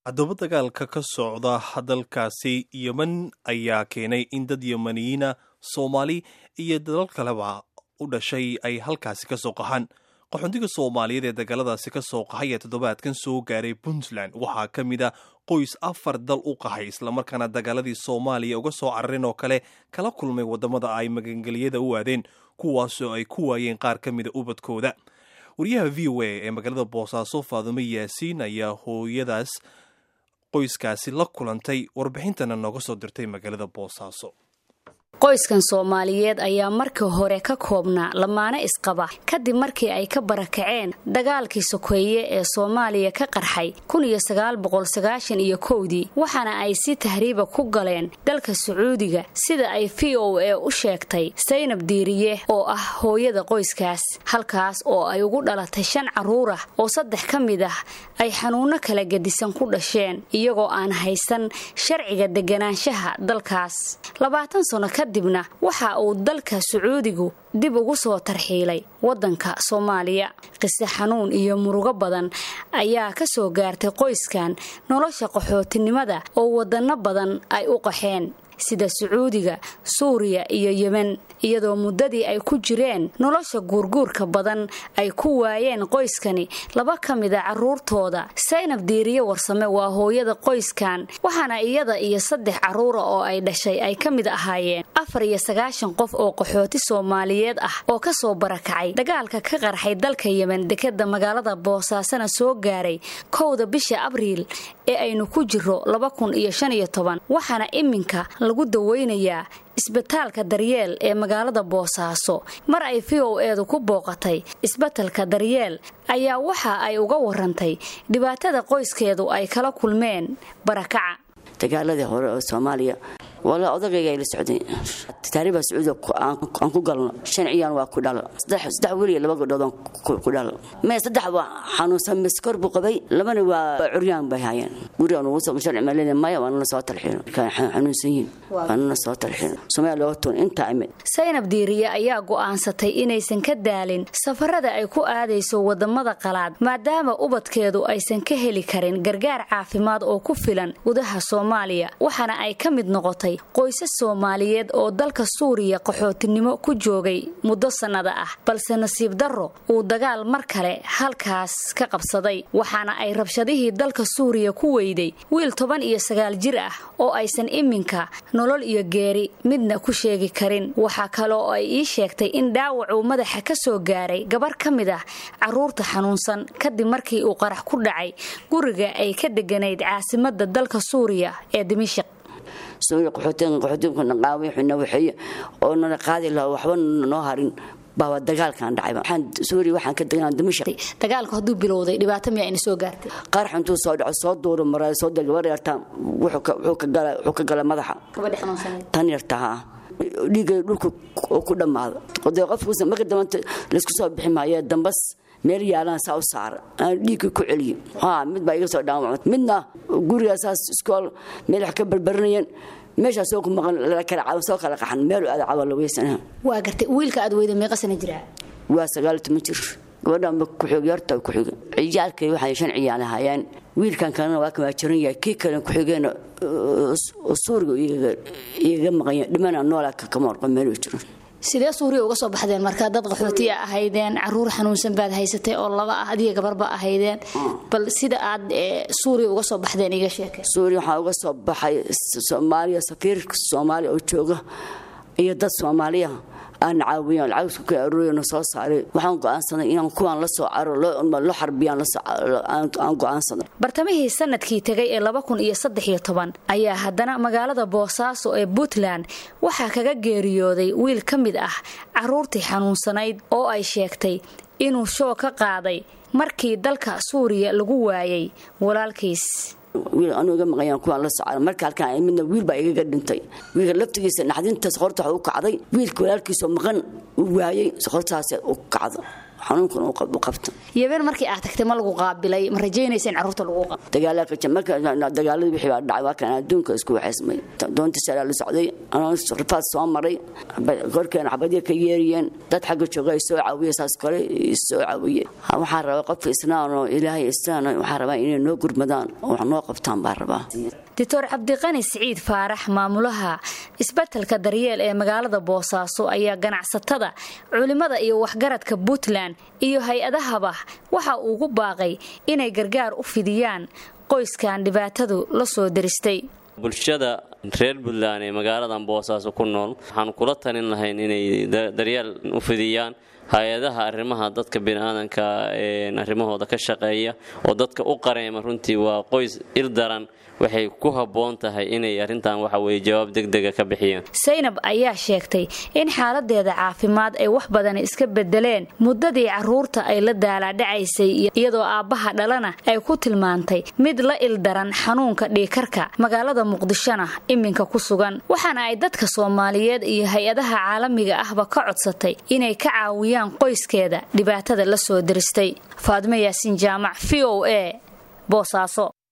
haddaba dagaalka ka socda dalkaasi yemen ayaa keenay in dad yemeniyiina soomaali iyo dalal kaleba u dhashay ay halkaasi ka soo qaxaan qaxoontiga soomaaliyeed ee dagaaladaasi ka soo qaxay ee toddobaadkan soo gaaray puntland waxaa ka mid a qoys afar dal u qaxay islamarkaana dagaaladii soomaaliya uga soo cararin oo kale kala kulmay waddamada ay magangeliyada u aadeen kuwaasoo ay ku waayeen qaar ka mida ubadkooda wariyaha v o a ee magaalada boosaaso faadumo yaasiin ayaa hooyadaas qoyskaasi la kulantay warbixintana nooga soo dirtay magaalada boosaaso qoyskan soomaaliyeed ayaa markii hore ka koobnaa lamaane isqaba kadib markii ay ka barakaceen dagaalkii sokeeye ee soomaaliya ka qarxay iyo kowdii waxaana ay si tahriiba ku galeen dalka sacuudiga sida ay v o a u sheegtay saynab diiriye oo ah hooyada qoyskaas halkaas oo ay ugu dhalatay shan carruur ah oo saddex ka mid ah ay xanuunno kala gedisan ku dhasheen iyagoo aan haysan sharciga deganaanshaha dalkaas kadibna waxa uu dalka sacuudigu dib ugu soo tarxiilay waddanka soomaaliya qise xanuun iyo murugo badan ayaa ka soo gaartay qoyskan nolosha qaxootinimada oo waddanno badan ay u qaxeen sida sacuudiga suuriya iyo yemen iyadoo muddadii ay ku jireen nolosha guurguurka badan ay ku waayeen qoyskani laba ka mida carruurtooda saynab diiriye warsame waa hooyada qoyskan waxaana iyada iyo saddex carruura oo ay dhashay ay ka mid ahaayeen afar iyo sagaashan qof oo qaxooti soomaaliyeed ah oo ka soo barakacay dagaalka ka qarxay dalka yemen dekeda magaalada boosaasana soo gaaray kowda bisha abriil ee aynu ku jiro waxaana iminka lagu daweynayaa isbitaalka daryeel ee magaalada boosaaso mar ay v o eedu ku booqatay isbatalka daryeel ayaa waxa ay uga warantay dhibaatada qoyskeedu ay kala kulmeen barakaca dagaaladii hore oo soomaaliya wala odagayga la socday taariiba sacuudiga aan ku galno shan ciyaan waa ku dhalo saddex weliya laba gabdhood ku dhalo mee saddex waa xanuunsan miskor buu qabay labana waa curyaan bay haayeen gurigaan ugu soo sharci maalin maya waa nala soo talxiino xanuunsan yihiin waa nala soo talxiino soomaaliya looga tuun intaa imid saynab diiriye ayaa go'aansatay inaysan ka daalin safarada ay ku aadayso wadamada qalaad maadaama ubadkeedu aysan ka heli karin gargaar caafimaad oo ku filan gudaha soomaaliya waxaana ay ka mid noqotay qoysas soomaaliyeed oo dalka suuriya qaxootinimo ku joogay muddo sannada ah balse nasiib darro uu dagaal mar kale halkaas ka qabsaday waxaana ay rabshadihii dalka suuriya ku weyday wiil toban iyo sagaal jir ah oo aysan iminka nolol iyo geeri midna ku sheegi karin waxaa kale oo ay ii sheegtay in dhaawacuu madaxa ka soo gaaray gabar ka mid ah carruurta xanuunsan kadib markii uu qarax ku dhacay guriga ay ka deganayd caasimadda dalka suuriya ee dimashik qaxootinkaqaawiixnawaxeeye oo nala qaadi laha waxba noo harin baaba dagaalkan dhacay waxaan suuriya waxaan ka deganaa dimashq dagaalku hadduu bilowday dhibaato miyaa ina soo gaartay qarax intuu soo dhaco soo duuro maraa soo dega gabar yartaa wuxuu ka gala madaxa tan yarta haa dhiigay dhulka oo ku dhammaado dee qofkuusa marka dambanta laysku soo bixi maayo dambas meel yaalaan saa u saara aan dhiigka ku celiyo ha mid baa iga soo dhaawacmay midna gurigaasaas iskool meel wax ka barbaranayeen meeshaa soo ku maqan soo kala qaxan meel aada cawa la weysanaha waa gartay wiilka aad weyda meeqa sana jiraa waa sagaal toban jir gabadhanba kuxig yarta kuxig ciyaalkay waxay shan ciyaal ahaayeen wiilkan kalena waa kamaa jiran yahay kii kale kuxigeena suuriga igaga maqanya dhimana noolaa kama orqo meeluu jiro sidee suuriya uga soo baxdeen markaa dad qaxootiya ahaydeen caruur xanuunsan baad haysatay oo laba ah adiga gabarba ahaydeen bal sida aad suuriya uga soo baxdeen iga sheeke suuriya waxaa uga soo baxay soomaaliya safiirka soomaaliya oo jooga iyo dad soomaaliya aan caawiyaan lacagtu ka arooriyana soo saaray waxaan go'aansaday inaan kuwaan la soo caro loo xarbiyaan aan go'aansaday bartamihii sanadkii tegay ee laba kun iyo saddex iyo toban ayaa haddana magaalada boosaaso ee puntland waxaa kaga geeriyooday wiil ka mid ah carruurtii xanuunsanayd oo ay sheegtay inuu shoo ka qaaday markii dalka suuriya lagu waayay walaalkiis wiil anuu iga maqayaan kuwaan la socda marka halkaan midna wiil baa igaga dhintay wiilka laftigiisa naxdinta soqorta waxa u kacday wiilka walaalkiisoo maqan uu waayey soqortaas u kacdo xanuunkan u qabto yabeen markii aad tagtay ma lagu qaabilay ma rajaynaysa in carruurta lagu qaab dagaaladii wixii baa dhacay waa kan adduunka isku waxaysmay doonta salaa la socday anoo rifaad soo maray korkeena xabadii ka yeeriyeen dad xagga jooga ay soo caawiye saas kale soo caawiye waxaan rabaa qofka islaanoo ilaahay islaan waxaan rabaa inay noo gurmadaan oo wax noo qabtaan baan rabaa doctor cabdiqani siciid faarax maamulaha isbetelka daryeel ee magaalada boosaaso ayaa ganacsatada culimada iyo waxgaradka puntland iyo hay-adahaba waxa uu ugu baaqay inay gargaar u fidiyaan qoyskan dhibaatadu la soo daristay bulshada reer puntland ee magaaladan boosaaso ku nool waxaanu kula talin lahayn inay daryeel u fidiyaan hay-adaha arrimaha dadka biniaadanka arrimahooda ka shaqeeya oo dadka u qareema runtii waa qoys il daran waxay ku habboon tahay inay arrintan waxa weye jawaab degdega ka bixiyaan saynab ayaa sheegtay in xaaladeeda caafimaad ay wax badan iska bedeleen muddadii carruurta ay la daalaadhacaysay iyadoo aabbaha dhalana ay ku tilmaantay mid la ildaran xanuunka dhiikarka magaalada muqdishona iminka ku sugan waxaana ay dadka soomaaliyeed iyo hay-adaha caalamiga ahba ka codsatay inay ka caawiyaan qoyskeeda dhibaatada la soo diristay faadmo yaasiin jaamac v o a boosaaso